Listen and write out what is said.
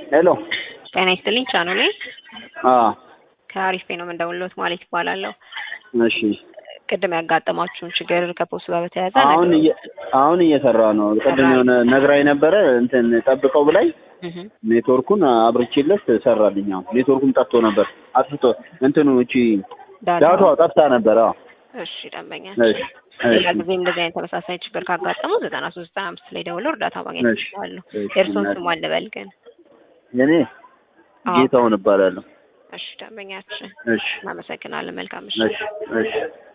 ሄሎ ጤና ይስጥልኝ ቻናሌ አ ከአሪፍ ነው የምንደውልዎት ማለት ይባላለሁ። እሺ ቅድም ያጋጠማችሁን ችግር ከፖስቱ ጋር በተያያዘ አሁን እየ አሁን እየሰራ ነው። ቅድም የሆነ ነግራኝ ነበረ እንትን ጠብቀው ብላኝ እህ ኔትወርኩን አብርቼለት ሰራልኝ። አሁን ኔትወርኩም ጠፍቶ ነበር አጥፍቶ እንትኑ እቺ ዳታ ዳታው ጠፍታ ነበር። አዎ እሺ ደንበኛ እሺ ሌላ እሺ ጊዜም እንደዚህ አይነት ተመሳሳይ ችግር ካጋጠሙ ዘጠና ሶስት ዘጠና አምስት ላይ ደውለው እርዳታ ማግኘት እሺ ይችላሉ። እሺ የእርስዎን እናቴ። ስም አልበል ግን። እኔ አዎ ጌታውን እባላለሁ። እሺ ደንበኛችን እሺ እናመሰግናለን። መልካም ምሽት። እሺ እሺ